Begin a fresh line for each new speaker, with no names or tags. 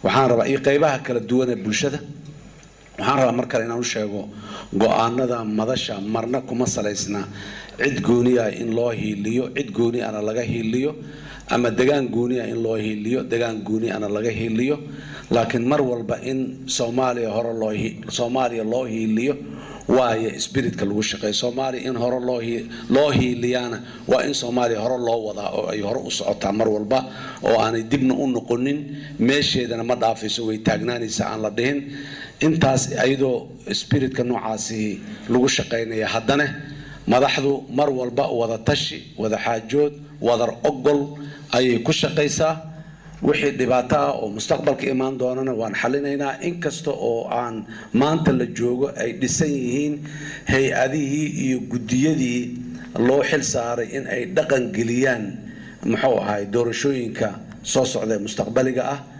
waxaan rabaa iyo qaybaha kala duwan ee bulshada waxaan rabaa mar kale inaan u sheego go-aanada madasha marna kuma salaysna cid gooniya in loo hiiliyo cid gooni ana laga hiiliyo ama degaan gooniya in loo hiiliyo degaan gooni ana laga hiiliyo laakiin mar walba in soomaaliya hore loo soomaaliya loo hiiliyo waayo spiritka lagu shaqeeyo soomaaliya in hore loo loo hiiliyaana waa in soomaaliya hore loo wadaa oo ay hore u socotaa mar walba oo aanay dibna u noqonin meesheedana ma dhaafayso way taagnaanaysa aan la dhihin intaas ayadoo spiritka noocaasi lagu shaqaynaya haddana madaxdu mar walba wada tashi wada xaajood wadar ogol ayay ku shaqaysaa wixii dhibaato ah oo mustaqbalka imaan doonana waan xalinaynaa inkasta oo aan maanta la joogo ay dhisan yihiin hay-adihii iyo guddiyadii loo xil saaray in ay dhaqan geliyaan muxuu ahay doorashooyinka soo socda ee mustaqbaliga ah